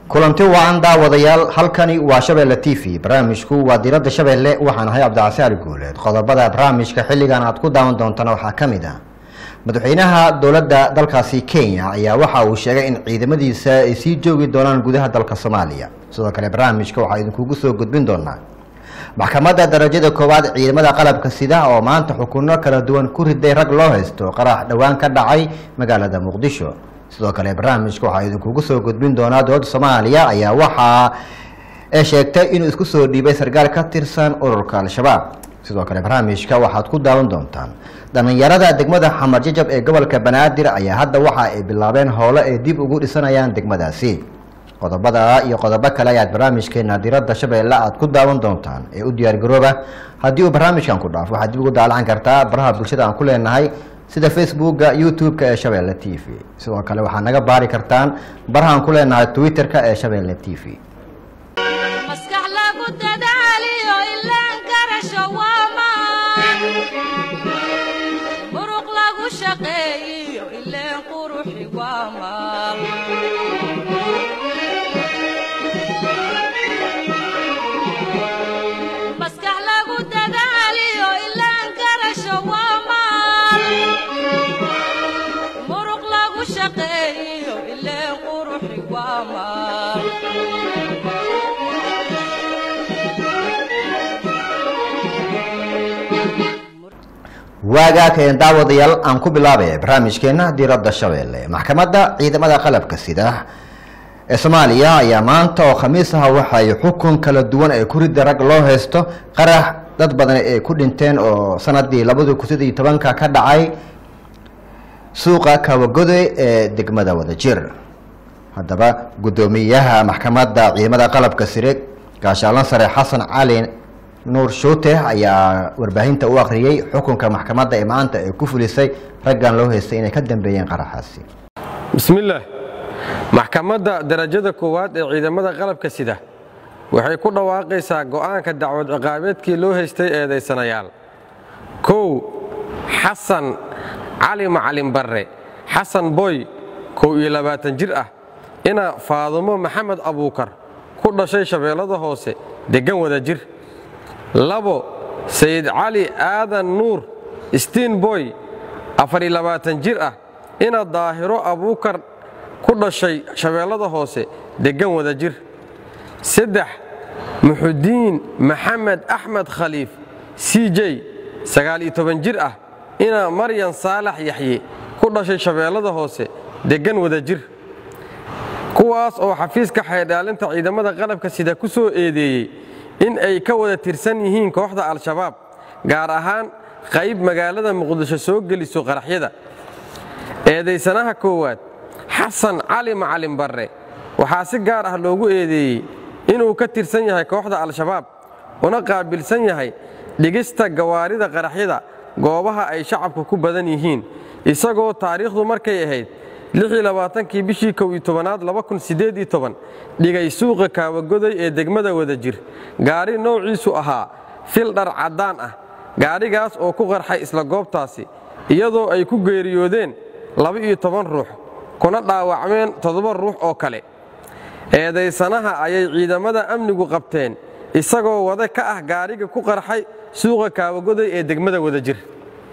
kulanti wacan daawadayaal halkani waa shabeelle t v barnaamijku waa diradda shabeelle waxaan ahay cabdicasi ali guuleed qodobada barnaamijka xilligan aad ku daawan doontana waxaa ka mid ah madaxweynaha dowladda dalkaasi kenya ayaa waxa uu sheegay in ciidamadiisa ay sii joogi doonaan gudaha dalka soomaaliya sidoo kale barnaamijka waxaa idinkugu soo gudbin doonaa maxkamadda darajada koowaad ciidamada qalabka sida oo maanta xukuno kala duwan ku riday rag loo haysto qarax dhowaan ka dhacay magaalada muqdisho sidoo kale barnaamijka waxaa idinkugu soo gudbin doonaa dowladda soomaaliya ayaa waxa ay sheegtay inuu isku soo dhiibay sarkaal ka tirsan ururka al-shabaab sidoo kale barnaamijka waxaad ku daawan doontaan dhallinyarada degmada xamar jajab ee gobolka banaadir ayaa hadda waxa ay bilaabeen howlo ay dib ugu dhisanayaan degmadaasi qodobada iyo qodobo kale ayaad barnaamijkeena diradda shabeelle aad ku daawan doontaan ee u diyaargarooba haddii uu barnaamijkan ku dhaafo waxaad dib ugu daalacan kartaa baraha bulshada aan ku leenahay sida facebooka youtube-ka ee shabeelle t v sidoo kale waxaad naga baari kartaan baraha aan ku leenahay twitter-ka ee shabeelle t v maskax lagu dadaaliyo ilaan karasho waamaan muruq lagu shaqeeyiyo ileen quruxi waamaal maskax lagu dadaaliyo ilaan karasho waamaal muruq lagu shaqeeyiyo ileen quruxi waamaal waagaa keen daawadayaal aan ku bilaabaya barnaamijkeena diradda shabeelle maxkamadda ciidamada qalabka sida ee soomaaliya ayaa maanta oo khamiis ah waxay xukun kala duwan ee ku rida rag loo haysto qarax dad badan ay ku dhinteen oo sanadii labadi kun sideed iyo tobanka ka dhacay suuqa kawagoday ee degmada wadajir haddaba guddoomiyaha maxkamadda ciidamada qalabka sire gaashaalan sare xasan cali nuur shuute ayaa warbaahinta u akhriyey xukunka maxkamadda ee maanta ay ku fulisay raggan loo haystay inay ka dambeeyeen qaraxaasi bismillaah maxkamadda darajada koowaad ee ciidamada qalabka sida waxay ku dhawaaqaysaa go'aanka dacwad ciqaabeedkii loo haystay eedaysanayaal kow xasan cali macalin barre xasan boy kow iyo labaatan jir ah ina faadumo maxamed abuukar ku dhashay shabeellada hoose deggan wada jir labo sayid cali aadan nuur stiin boy afariyo labaatan jir ah ina daahiro abuukar ku dhashay shabeellada hoose deggan wada jir saddex muxudiin maxamed axmed khaliif c j sagaal-iyo toban jir ah ina maryan saalax yaxye ku dhashay shabeellada hoose deggan wada jir kuwaas oo xafiiska xeerdhaalinta ciidamada qalabka sida ku soo eedeeyey in ay ka wada tirsan yihiin kooxda al-shabaab gaar ahaan qayb magaalada muqdisho soo geliso qaraxyada eedaysanaha koowaad xasan cali macalin barre waxaa si gaar ah loogu eedeeyey inuu ka tirsan yahay kooxda al-shabaab una qaabilsan yahay dhigista gawaarida qaraxyada goobaha ay shacabku ku badan yihiin isagoo taariikhdu markay ahayd kii bishii kow iyo tobanaad dhigay suuqa kaawagoday ee degmada wada jir gaari noociisu ahaa fil dhar caddaan ah gaadhigaas oo ku qarxay isla goobtaasi iyadoo ay ku geeriyoodeen laba-iyo toban ruux kuna dhaawacmeen toddoba ruux oo kale eedaysanaha ayay ciidamada amnigu qabteen isagoo wada ka ah gaadhiga ku qarxay suuqa kaawagoday ee degmada wada jir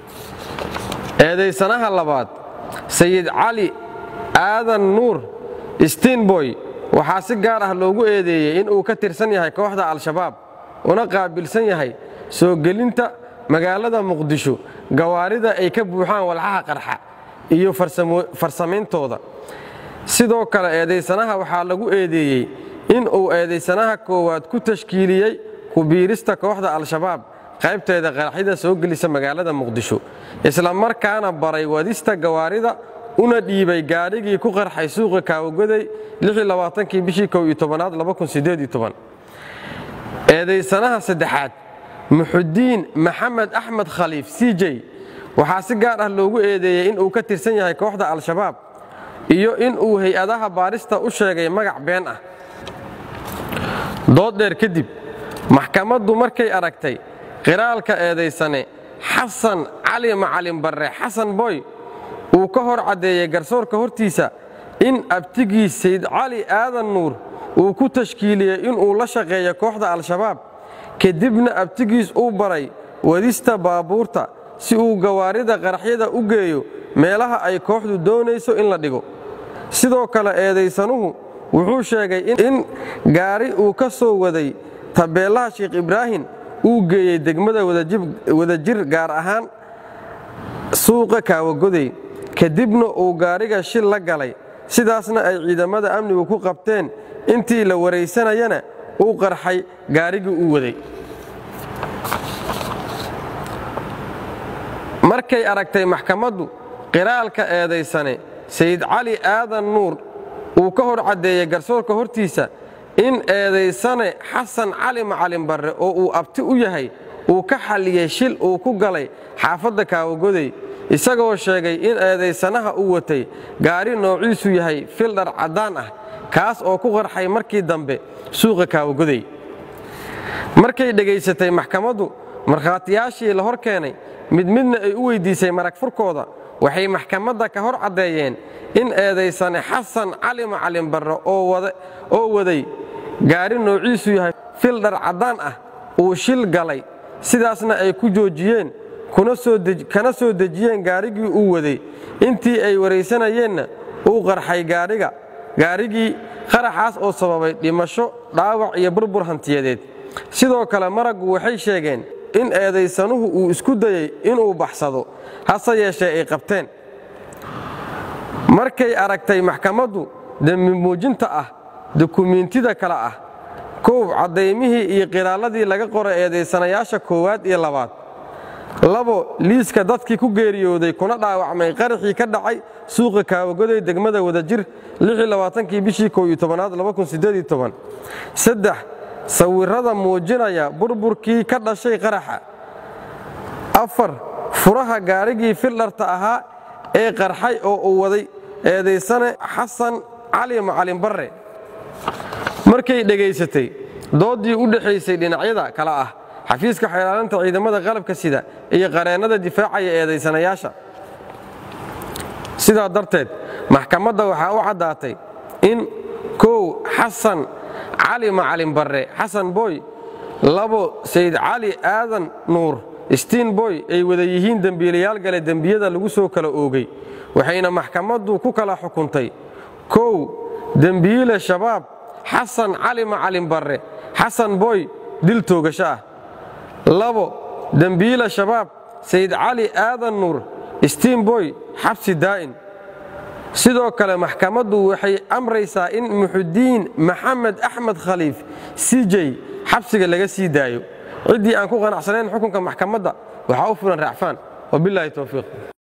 eedaysanaha labaad sayid cali aadan nuur stiinboy waxaa si gaar ah loogu eedeeyey inuu ka tirsan yahay kooxda al-shabaab una qaabilsan yahay soo gelinta magaalada muqdisho gawaarida ay ka buuxaan walxaha qarxa iyo farsamayntooda sidoo kale eedaysanaha waxaa lagu eedeeyey inuu eedaysanaha koowaad ku tashkiiliyey kubiirista kooxda al-shabaab qaybteeda qaraxyada soo gelisa magaalada muqdisho isla markaana baray wadista gawaarida una dhiibay gaadhigii ku qarxay suuqa kaawagoday kii bishii kow iyo tobanaad eedaysanaha saddexaad muxudiin maxamed axmed khaliif c j waxaa si gaar ah loogu eedeeyey inuu ka tirsan yahay kooxda al-shabaab iyo inuu hay-adaha baarista u sheegay magac been ah dood dheer kadib maxkamaddu markay aragtay qiraalka eedaysane xasan cali macalin barre xasan boy uu ka hor caddeeyey garsoorka hortiisa in abtigii sayd cali aadan nuur uu ku tashkiiliyey inuu la shaqeeyo kooxda al-shabaab kadibna abtigiis uu baray wadista baabuurta si uu gawaarida qaraxyada u geeyo meelaha ay kooxdu doonayso in la dhigo sidoo kale eedaysanuhu wuxuu sheegay in gaari uu ka soo waday tabeellaha sheekh ibraahim uu geeyey degmada wadajir gaar ahaan suuqa kaawagodey kadibna uu gaariga shil la galay sidaasna ay ciidamada amnigu ku qabteen intii la waraysanayana uu qarxay gaarigii uu waday markay aragtay maxkamaddu qiraalka eedaysane sayid cali aadan nuur uu ka hor caddeeyey garsoorka hortiisa in eedaysane xasan cali macalin barre oo uu abti u yahay uu ka xalliyey shil uu ku galay xaafadda kaawagodey isagoo sheegay in eedaysanaha uu watay gaari noociisu yahay fildhar caddaan ah kaas oo ku qarxay markii dambe suuqa kaawagodey markay dhegaysatay maxkamaddu markhaatiyaashii la hor keenay mid midna ay u weyddiisay marag furkooda waxay maxkamadda ka hor caddeeyeen in eedaysane xasan cali macalin barre oo waday gaari noociisu yahay fildhar caddaan ah uu shil galay sidaasna ay ku joojiyeen kana soo dejiyeen gaarigii uu waday intii ay waraysanayeenna uu qarxay gaadhiga gaarigii qaraxaas oo sababay dhimasho dhaawac iyo burbur hantiyadeed sidoo kale maraggu waxay sheegeen in eedaysanuhu uu isku dayey inuu baxsado hase yeeshee ay qabteen markay aragtay maxkamaddu dembi muujinta ah dukumiintida kale ah koow caddaymihii iyo qiraalladii laga qoray eedaysanayaasha koowaad iyo labaad labo liiska dadkii ku geeriyooday kuna dhaawacmay qaraxii ka dhacay suuqa kaawagoday degmada wadajir kii bishii kow-iyo-tobanaad saddex sawirrada muujinaya burburkii ka dhashay qaraxa afar furaha gaarigii fildharta ahaa ee qarxay oo uu waday eedaysane xasan cali macalin barre markay dhegaysatay dooddii u dhexaysay dhinacyada kale ah xafiiska xeelaalinta ciidamada qalabka sida iyo qareennada difaacaya eedaysanayaasha sidaa darteed maxkamadda waxaa u caddaatay in kow xasan cali macalin barre xasan boy labo sayid cali aadan nuur stiin boy ay wada yihiin dembiilayaal gale dembiyada lagu soo kala oogay waxayna maxkamaddu ku kala xukuntay kow dembiile shabaab xasan cali macalin barre xasan boy dil toogasho ah labo dembiile shabaab sayid cali aadan nuur stiin boy xabsi daa'in sidoo kale maxkamaddu waxay amraysaa in muxudiin maxamed axmed khaliif sijey xabsiga laga sii daayo ciddii aan ku qanacsanayn xukunka maxkamadda waxaa u fulan raacfaan wabilaahi towfiiq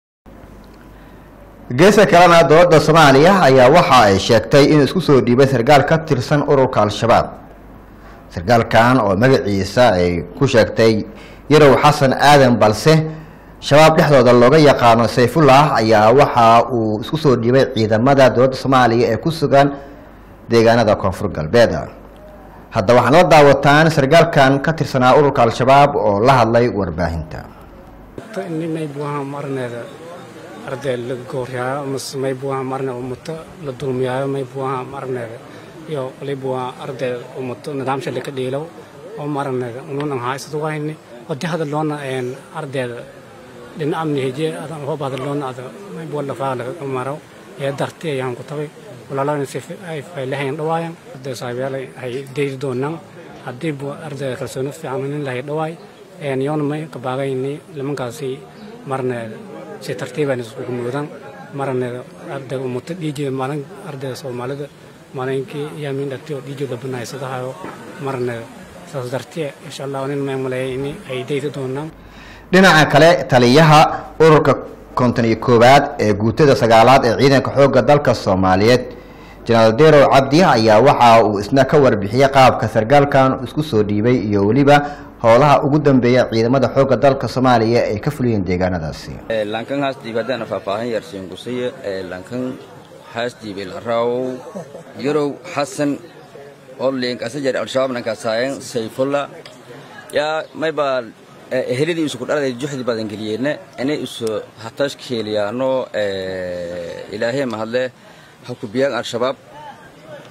geeska kalena dowladda soomaaliya ayaa waxa ay sheegtay inuu isku soo dhiibay sarkaal ka tirsan ururka al-shabaab sarkaalkan oo magaciisa ay ku sheegtay yarow xasan aadan balse shabaab dhexdooda looga yaqaano sayfullah ayaa waxa uu isku soo dhiibay ciidamada dowladda soomaaliya ee ku sugan deegaanada koonfur galbeed hadda waxaana la daawataan sarkaalkan ka tirsanaa ururka al-shabaab oo la hadlay warbaahinta maybuaha marneeda arday la gooryayo mase maybuaha marne umuto la dulmiyaayo maybuaha marneeda iyo walibuaa arday umuto nidaamsha laka dhiilow oo marneeda ununan haysad wayni odi hadaloona ardayda dhin amni heje hob hadaloona ada maybua lafaa laga maro ee darti ayaan ku tabay walaalana si ay faylahayn dhawaayan arday saabiyaal ay deydi doonaan haddii bu ardayda kalsooni fiican nin lahay dhawaay yoona may qabaagayni nimankaasi marneeda si tartiibaan iskugu muudaan marneeda ardayga umuto dhiijida maalin ardayda soomaalida maalinkii yaamin dhagtay oo dhiijida banaysadahayo marneeda saas dartiye insha allah nin may maleeyay in ay deydi doonaan dhinaca kale taliyaha ururka konton iyo koowaad ee guutada sagaalaad ee ciidanka xoogga dalka soomaaliyeed jenaraal derow cabdi ayaa waxa uu isna ka warbixiyey qaabka sarkaalkan isku soo dhiibay iyo weliba howlaha ugu dambeeya ciidamada xoogga dalka soomaaliya ay ka fuliyeen deegaanadaasi lankan haasdiib haddaan faahfaahan yarsiin gusaye lankan haasdiib ilaraw yarow xasan olink asajar al-shabaab nankasaayan sayfulla yaa maybaa ehelidii isu kudhaladay juxdi badan geliyeenna inay isu hatashkeeliyaano ilaahee mahadle ha kubiyaan al-shabaab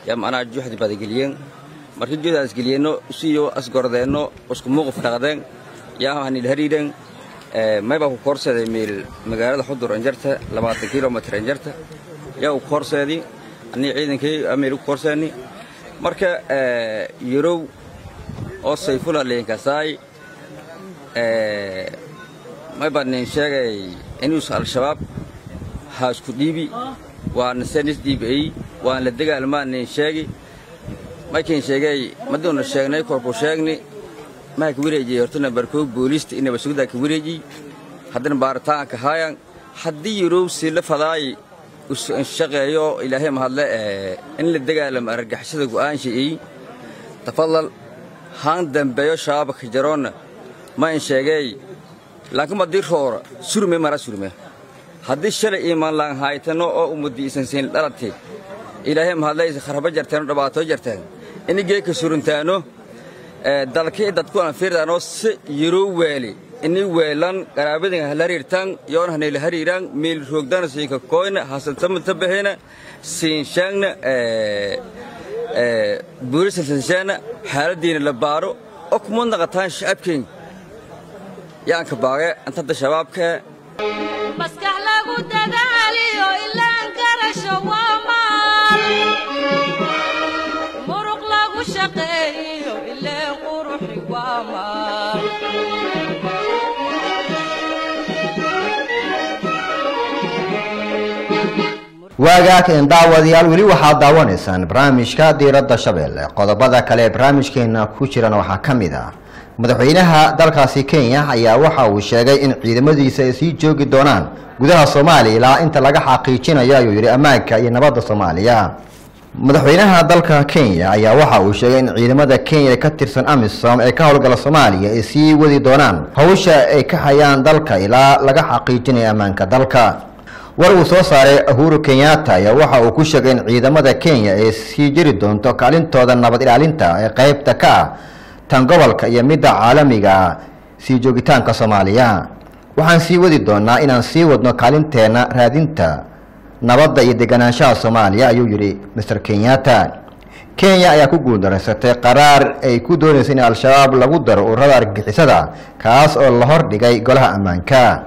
yaa macnaha juhdi badageliyeen marka juhdaas geliyeenno siyo asgordeenno isku muuquf dhaqdeen yaa hanil hariideen maybaa ku koorseeday meel magaalada xudur anjarta labaatan kilomitr anjarta yaa u koorseedi anii ciidankii meel u koorseeni marka yarow oo sayfula leenkasaay maybaa nin sheegay inuus al-shabaab haa isku dhiibi waana senis dhiibay waan la dagaalmaa nin sheegi markiin sheegay maduuna sheegnay korku sheegni maa ka wareejiyey hortana barkoog booliista inaba sugdaa ka wareejiy haddana baaritaanka haayan haddii yarow si la fadaay shaqeeyo ilaahay mahadle in la dagaalamo argagixisada go'aan sheeyey tafadal haan dambeeyo shabaabka jaroonna ma in sheegay laakiin haddii roora surme mara surme haddii shalay iimaan laan haaytano oo ummadii isan siin dhalatay ilaahay mahadlaysa kharaba jarteen oo dhabaatoo jarteen ini geeka suruntaano dalkii dadku aan fiirdaanoo si yaroo weeli ini weelan qaraabadin hala hariirtaan yoon hanayla hariiraan meel roogdana siinka koyna hasantamata bahena siin shaangna buurisa sinshaana xaaladiina la baaro oo kuma naqataan shacabkeen yaanka baage antadda shabaabka maskax lagu dadaaliyo ilaan garasho waa maal muruq lagu shaqeeyo ileen quruxi waa maal waagaag een daawadayaal weli waxaad daawanaysaan barnaamijka diiradda shabeelle qodobada kale ee barnaamijkeena ku jirana waxaa ka mid ah madaxweynaha dalkaasi kenya ayaa waxa uu sheegay in ciidamadiisa ay sii joogi doonaan gudaha soomaaliya ilaa inta laga xaqiijinayo ayuu yidhi ammaanka iyo nabadda soomaaliya madaxweynaha dalka kenya ayaa waxa uu sheegay in ciidamada kenya ee ka tirsan amisom ee ka howlgala soomaaliya ay sii wadi doonaan howsha ay ka hayaan dalka ilaa laga xaqiijinayo ammaanka dalka war uu soo saaray uhuru kenyatta ayaa waxa uu ku sheegay in ciidamada kenya ay sii jiri doonto kaalintooda nabad ilaalinta ee qaybta ka ah tan gobolka iyo midda caalamiga sii joogitaanka soomaaliya waxaan sii wadi doonaa inaan sii wadno kaalinteenna raadinta nabadda iyo deganaanshaha soomaaliya ayuu yidhi master kenyatta kenya ayaa ku guuldaraysatay qaraar ay ku doonaysa in al-shabaab lagu daro ururada argagixisada kaas oo la hordhigay golaha ammaanka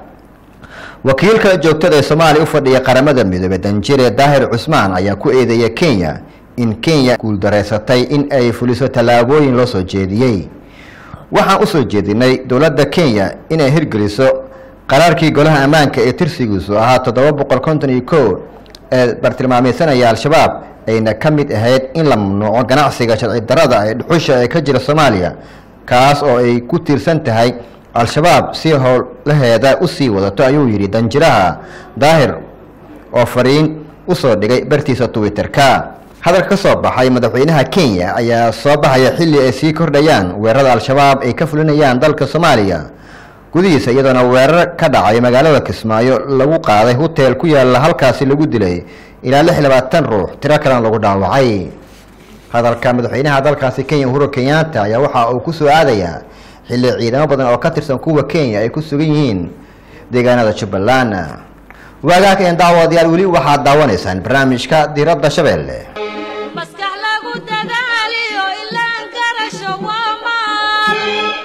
wakiilka joogtada ee soomaaliya u fadhiya qaramada midoobey danjire daahir cusmaan ayaa ku eedeeya kenya in kenya guuldaraysatay in ay fuliso tallaabooyin loo soo jeediyey waxaan u soo jeedinay dowladda kenya inay hirgeliso qaraarkii golaha ammaanka ee tirsigiisu ahaa toddoba boqol konton iyo ko ee bartilmaameysanaya al-shabaab ayna ka mid ahayd in la mamnuuco ganacsiga sharci darada ee dhuxusha ee ka jira soomaaliya kaas oo ay ku tiirsan tahay al-shabaab si howlaheeda u sii wadato ayuu yidhi danjiraha daahir oo fariin u soo dhigay bartiisa twitter-ka hadalka ka soo baxay madaxweynaha kenya ayaa soo baxaya xilli ay sii kordhayaan weerarada al-shabaab ay ka fulinayaan dalka soomaaliya gudihiisa iyadoona weerar ka dhacay magaalada kismaayo lagu qaaday hoteel ku yaalla halkaasi lagu dilay ilaa lix labaatan ruux tiro kalena lagu dhaawacay hadalka madaxweynaha dalkaasi kenya uhuru kenyatta ayaa waxa uu ku soo aadayaa xilli ciidamo badan oo ka tirsan kuwa kenya ay ku sugan yihiin deegaanada jubbaland waagaag een daawadayaal weli waxaad daawanaysaan barnaamijka diiradda shabeelle maskax lagu dadaaliyo ilaan garasho waa maal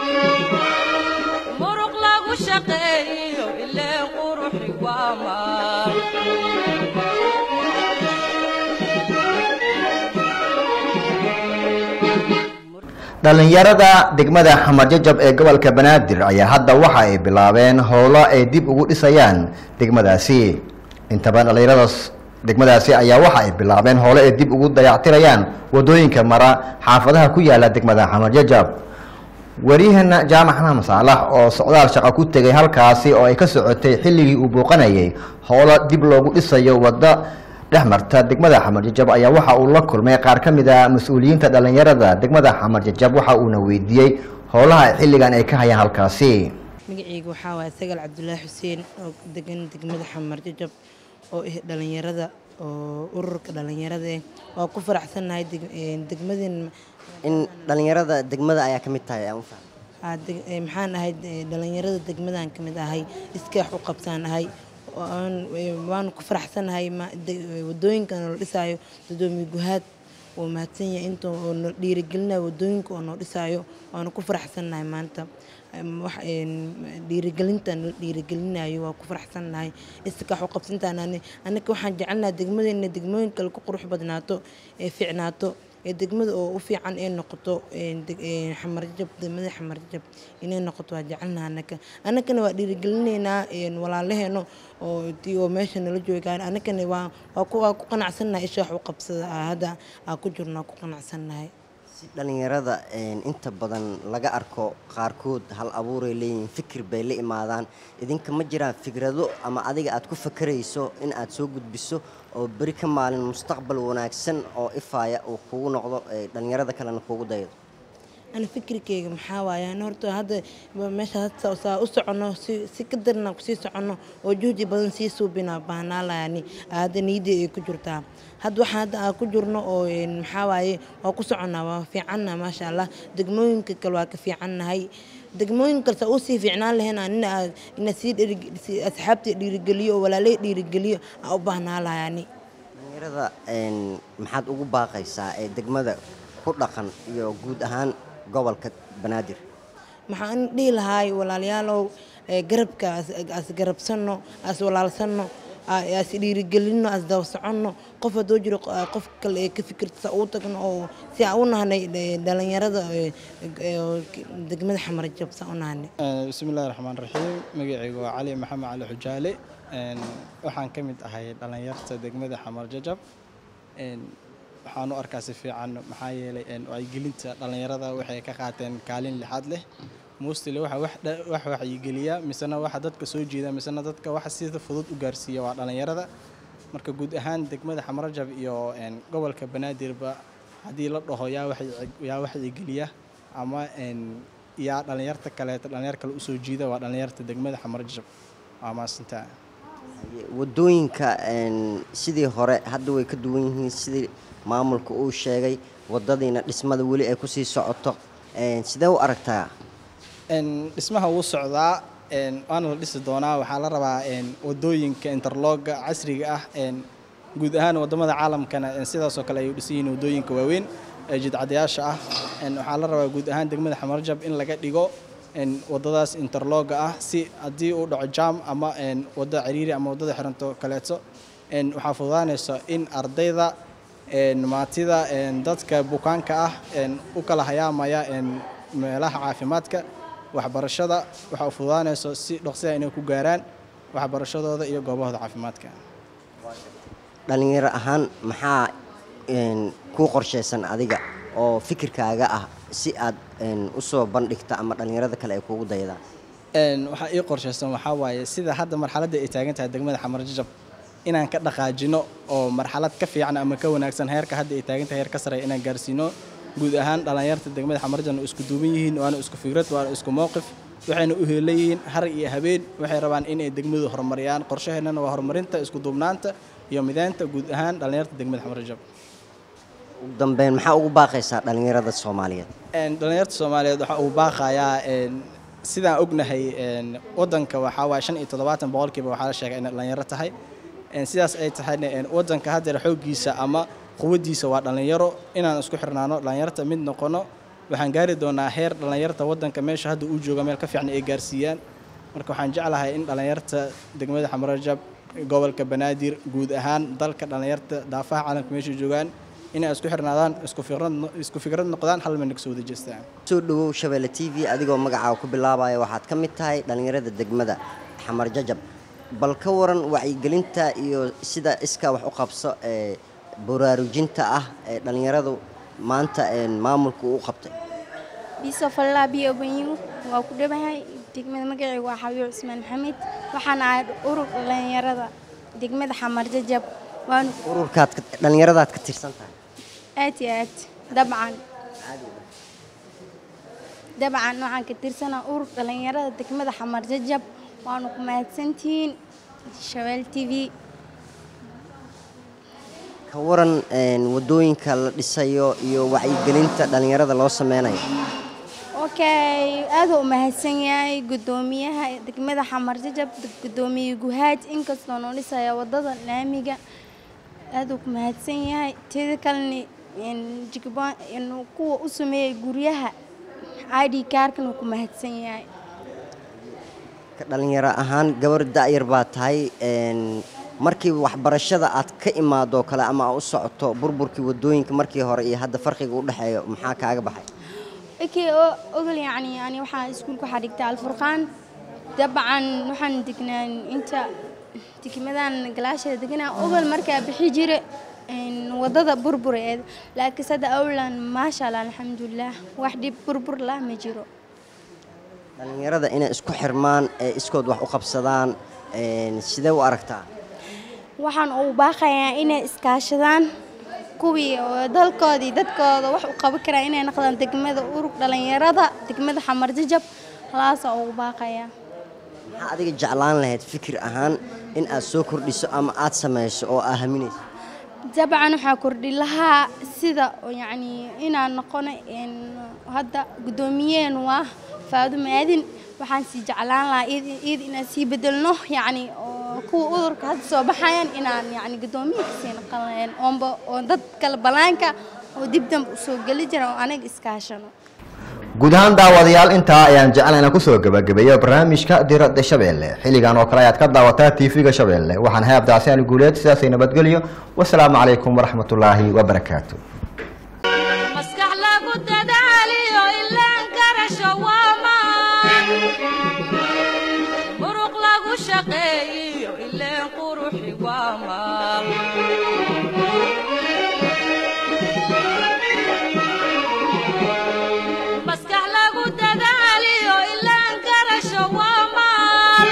muruq lagu shaqeeyo ileen quruxi waa maal dhalinyarada degmada xamarjajab ee gobolka banaadir ayaa hadda waxa ay bilaabeen howlo ay dib ugu dhisayaan degmadaasi intaba dhalinyaradaas degmadaasi ayaa waxa ay bilaabeen howlo ay dib ugu dayactirayaan wadooyinka mara xaafadaha ku yaala degmada xamarjajab waryaheena jaamac xamaan saalax oo socdaal shaqo ku tegay halkaasi oo ay ka socotay xilligii uu booqanayay howlo dib loogu dhisayo waddo dhex marta degmada xamarjajab ayaa waxa uu la kulmay qaar ka mid a mas-uuliyiinta dhalinyarada degmada xamarjajab waxa uuna weydiiyey howlaha xilligan ay ka hayaan halkaasi magacayga waxaa waaya sagal cabdulaahi xuseen oo degan degmada xamar jajab oo ah dhalinyarada oo ururka dhalinyarada eh waa ku faraxsannahay deg- een, degmadeen in dhalinyarada degmada ayaa ka mid tahay aan u fahmay aa deg- ee, maxaan ahay ee, dhalinyarada degmadan ka mid ahay iskaax u qabsaan ahay oo aan- ee, waanu ku faraxsannahay ma- de- ee, wadooyinkan la dhisaayo dadoomiye guhaad wuu mahadsan yahay inta oo noo dhiirigelinayo wadooyinka oo noo dhisaayo waanu ku faraxsannahay maanta Em, wax een, dhiirigelinta nala dhiirigelinayo waa ku faraxsannahay iskaax u qabsantaan annaka waxaan jecelnahay degmadeena degmooyin kale ku qurux badnaato ee fiicnaato ee degmada oo u fiican ee noqoto een, deg- een, xamarjab degmada xamarjab inay noqoto waa jecelnaha annaka annakana waa dhiirigelinaynaa een, walaalaheeno oo tii oo meesha nala joogaan annakana waa waa ku waa ku qanacsannahay isha wax u qabsada ah hadda aa ku jirno waa ku qanacsannahay si dhalinyarada een, inta badan laga arko qaarkood hal abuuray leeyihiin fikir bay la imaadaan idinka ma jiraan fikrado ama adiga aad ku fakarayso in aad soo gudbiso oo beri ka maalin mustaqbal wanaagsan oo ifaaya uu kugu noqdo ee dhalinyarada kalena kugu daydo ana fikirkeyga maxaa waaye ana horta hadda ba- meesha hadda saa u soconno si si ka darna kusii soconno oo juhdi badan sii suubina baahnaalaani hadda niyadii ay ku jirtaa hadda waxaan hadda aan ku jirno oo een, maxaa waaye waa ku soconnaa waa fiicanna maasha allah degmooyinka kale waa ka fiicannahay degmooyin kale saa usii fiicnaan lahayn anina aa- ina sii dhiiri- sii asxaabtii dhiirigeliyo oo walaalay dhiirigeliyo aa u baahnaalayaani dhalinyarada een, maxaad ugu baaqaysaa ee degmada ku dhaqan iyo guud ahaan gobolka banaadir maxaan dhihi lahaay walaalayaalow ee garabka as- as garabsanno as walaalsanno aa- as dhiirigelinno as daba soconno qof hadduu jiro q- qof kale ee ka fikirta sa uu tagno oo si aan u nahnay ee, dhalinyarada ee, ee, degmada xamarjab sa u nahnay bismi illaahi raxmaan raxiim magacaygu waa cali maxamed cali xujaale Een, waxaan ka mid ahay dhallinyarta degmada xamar jajab Een, waxaan u arkaa si fiican maxaa yeelay een, wacyigelinta dhallinyarada waxay ka qaateen kaalin lixaad leh mostly waxa wax dha- wax wacyigeliya misena waxa dadka soo jeeda misena dadka waxa sida fudud u gaarsiiya waa dhallinyarada marka guud ahaan degmada xamar jajab iyo een, gobolka banaadirba haddii la dhaho yaa wacyi- yaa wacyigeliya ama een, yaa dhallinyarta kaleeta dhallinyar kale usoo jiida waa dhallinyarta degmada xamar jajab waa maasantaa wadooyinka een, sidii hore hadda way ka duwan yihiin sidii maamulka uu sheegay wadadiina dhismada weli ay kusii socoto Een, sidee u aragtaa Een, dhismaha wuu socdaa een, waana la dhisi doonaa waxaa la rabaa een, wadooyinka interlooga casriga ah een, guud ahaan wadamada caalamkana een, sidaasoo kale ay u dhisan yihiin wadooyinka waaweyn ee jidcadayaasha ah Een, waxaa la rabaa guud ahaan degmada xamarjab in laga dhigo een, wadadaas interlooga ah si haddii uu dhaco jam ama een, wadda ciriiri ama wadada xiranto kaleeto een, waxaa fududaanaysa in ardayda een, maatida een, dadka bukaanka ah een, u kala hayaamaya een, meelaha caafimaadka waxbarashada waxa u fududaanayso si dhaqsiya inay ku gaaraan waxbarashadooda iyo goobahooda caafimaadka dhalinyaro ahaan maxaa een, kuu qorshaysan adiga oo fikirkaaga ah si aad een, usoo bandhigta ama dhalinyarada kale ay kugu daydaan Een, waxaa ii qorshaysan waxaa waaye sida hadda marxaladda ay taagan tahay degmada xamar jajab inaan ka dhaqaajino oo marxalad ka fiican ama ka wanaagsan heerka hadda ay taagan tahay heer ka sareeya inaan gaarsiino guud ahaan dhallinyarta degmada xamar jajab isku duuban yihiin waana isku fikrad waana isku mowqif waxayna u heelayihiin har iyo habeen waxay rabaan inay degmadu horumariyaan qorshaheennana waa horumarinta isku duubnaanta iyo mideynta guud ahaan dhallinyarta degmada xamar jajab ugu dambeyn maxaa ugu baaqaysaa dhalinyarada soomaaliyeed Een, dhalinyarta soomaaliyeed waxaa uu baaqayaa een, sidaan ognahay een, wadanka waxaa waaya shan iyo toddobaatan boqolkiiba waxaa la sheegay inay dhalinyaro tahay Een, sidaas ay tahayna een, wadanka haddeer xooggiisa ama quwaddiisa waa dhalinyaro inaan isku xirnaano dhalinyarta mid noqono waxaan gaari doonaa heer dhalinyarta wadanka meesha hadda uu jooga meel ka fiican ay gaarsiiyaan marka waxaan jeclahay in dhalinyarta degmada xamarajab gobolka banaadir guud ahaan dalka dhalinyarta daafaha caalamka meesha joogaan inay isku xirnaadaan isku fikrad isku fikrad noqdaan hal meel kasoo wada jeestaan soo dhawow shabeelle t v adigoo magacaaga ku bilaabaya waxaad ka mid tahay dhalinyarada degmada xamar jajab bal ka waran wacyigelinta iyo sida iskaa wax u qabso ee baraarujinta ah ee dhalinyaradu maanta een, maamulku u qabtay biso fallaa biyo banyu waa ku dhabahay degmada magacaygu waa xabiib cusmaan maxamed waxaan ahay urur dhalinyarada degmada xamar jajab waanu ururkaad ka- dhalinyaradaad ka tirsan tahay aad iyo aad dabcan dabcan waxaan ka tirsanaa urur dhalinyarada degmada xamar jajab waanu ku mahadsantihiin shabeel t v ka waran een, wadooyinka la dhisayo iyo wacyigelinta dhalinyarada loo sameynayo okay aad u mahadsan yahay gudoomiyaha degmada xamar jajab gudoomiye guhaad inkastoo noo dhisaya wadada laamiga aad uu ku mahadsan yahay teeda kalena een, jikabon een, kuwa u sameeyey guryaha id kaarkan uu ku mahadsan yahay ka dhalinyaro ahaan gabar da'yar baa tahay een, markii waxbarashada aad ka imaadoo kale ama aad u socoto burburkii wadooyinka markii hore iyo hadda farqiga u dhexeeyo maxaa kaaga baxay ikii oo ogol yacni yani waxaa iskuulka waxaa dhigta alfurqaan dabcan waxaan degnaan inta degmadan galaasheeda deganaa ogol markaa bixi jire een, wadada burbureed laakiin sada awlan maasha allah alxamdulilah wax dhib burbur lah ma jiro dhalinyarada inay isku xirmaan ee iskood wax u qabsadaan een, sidee u aragtaa waxaan ugu baaqayaa inay iskaashadaan kuwii oo dalkoodii dadkooda wax u qaban karaa inay noqdaan degmada urug dhalinyarada degmada xamar jajab halaasaa ugu baaqayaa maxaa adiga jeclaan lahayd fikir ahaan in aad soo kordhiso ama aad samayso oo aa haminayso dabcan waxaa kordhi lahaa sida oo yacni inaan noqono een, hadda guddoomiyeen waa faadumo aadin waxaan sii jeclaan lahaa iyad iyad inaan sii bedelno yacni oo kuwa udurka hadda soo baxayaan inaan yacni guddoomiye kasii noqon lahayn oonba oo dad kale banaanka oo dib dambe usoo geli jira oo anaga iskaashano guud ahaan daawadayaal intaa ayaan jeclan inaan kusoo gabagabeeyo barnaamijka diradda shabeelle xilligan oo kale ayaad ka daawataa tv-ga shabeelle waxaan hay abdicasi ali guuleed sidaasay nabadgelyo wasalaamu calaykum waraxmatullaahi wabarakaatu maskax lagu dadaaliyo ilaan karasho waa maan muruq lagu shaqeeyiyo ileen quruxi waa maal maskax lagu dadaaliyo ilaan karasho waa maal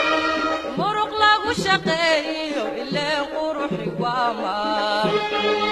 muruq lagu shaqeeyiyo ileen quruxi waa maal